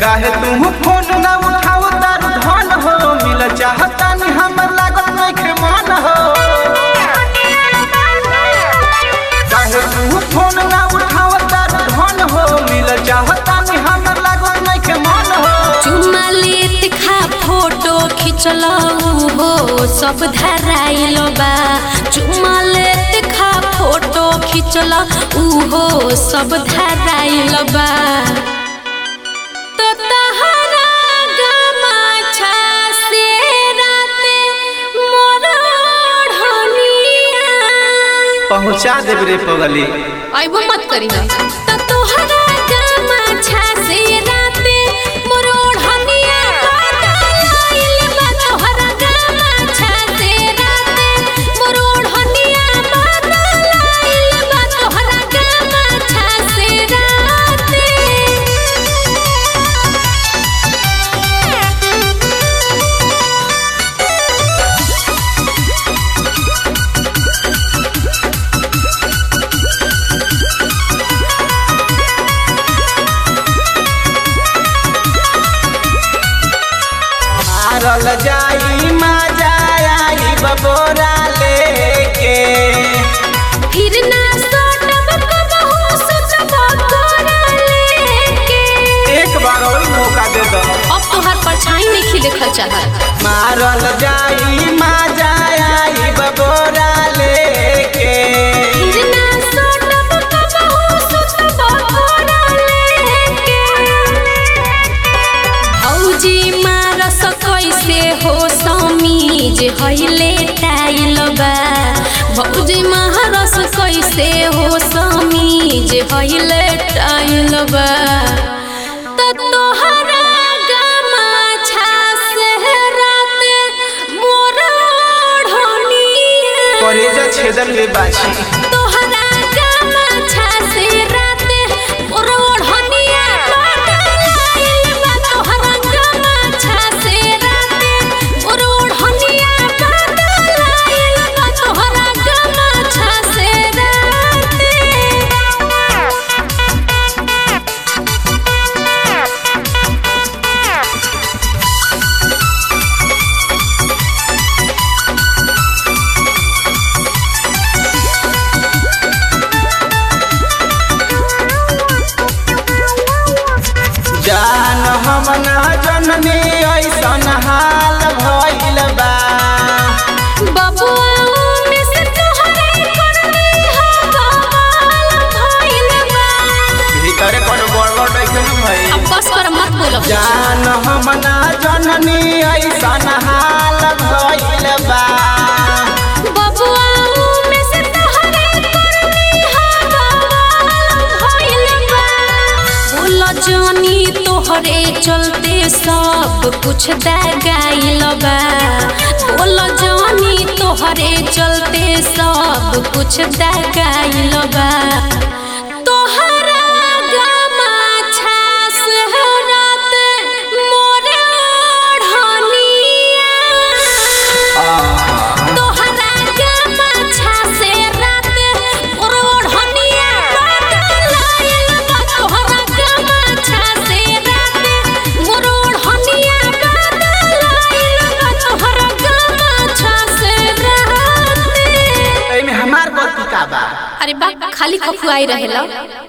काहे तू फोन ना उठाओ तारू धन हो मिल चाहता नहीं हमर लागल नइखे मन हो काहे तू फोन ना उठाओ तारू धन हो मिल चाहता नहीं हमर लागल नइखे मन हो चुमा लेत खा फोटो खिंचल हो सब धराइल बा चुमा लेत खा फोटो खिंचल उहो सब धराइल बा तो तहरा गमाछा से राते मोर ओढ़निया पहुँचा देब रे पगली अइबो मत करी ना त तोहरा गमाछा से राते मोर ओढ़निया बदलाइल बा तोहरा गमाछा से राते मोर ओढ़निया बदलाइल बा तोहरा गमाछा से मारल जाई मजा आई बबोरा लेके फिर ना सोटब कबहू सुतब तोरा लेके एक बार और मौका दे दो अब तोहर परछाई नहीं देखल चाहत मारल जाई मजा आई बबोरा लेके हिरना सोटब कबहू सुतब तोरा लेके भौजी मारस कैसे हो समीज हइले टाइल बा भौजी मारस कैसे हो समीज हइले टाइल बा त तोहरा गमाछा से राते मोर ओढ़निया करेजा छेदन ले बाछी तोहरा गमाछा से राते मोर ओढ़निया बदलाइल बा तोहरा गमाछा से राते मोर ओढ़निया बदलाइल बा तोहरा गमाछा से जान हम ना जननी ऐसन हाल भइल बा बबुआ में से तोहरे करनी हा बवाल भइल बा भीतर कोनो गड़बड़ नइखे न भई अब बस कर मत बोलो जान हम ना जननी ऐसन हाल भइल बा बबुआ में से तोहरे करनी हा बवाल भइल बा बोल जानी तोहरे चलते सब कुछ दगाइल बा बोल जानी तोहरे चलते सब कुछ दगाइल बा तोहरा गमाछा से रात मोरे ओढ़निया तोहरा गमाछा से राते मोर ओढ़निया बदलाइल बा तोहरा गमाछा से राते मोर ओढ़निया बदलाइल बा तोहरा गमाछा से राते एमे हमार गलती का बा अरे बा खाली खफुआई रहेला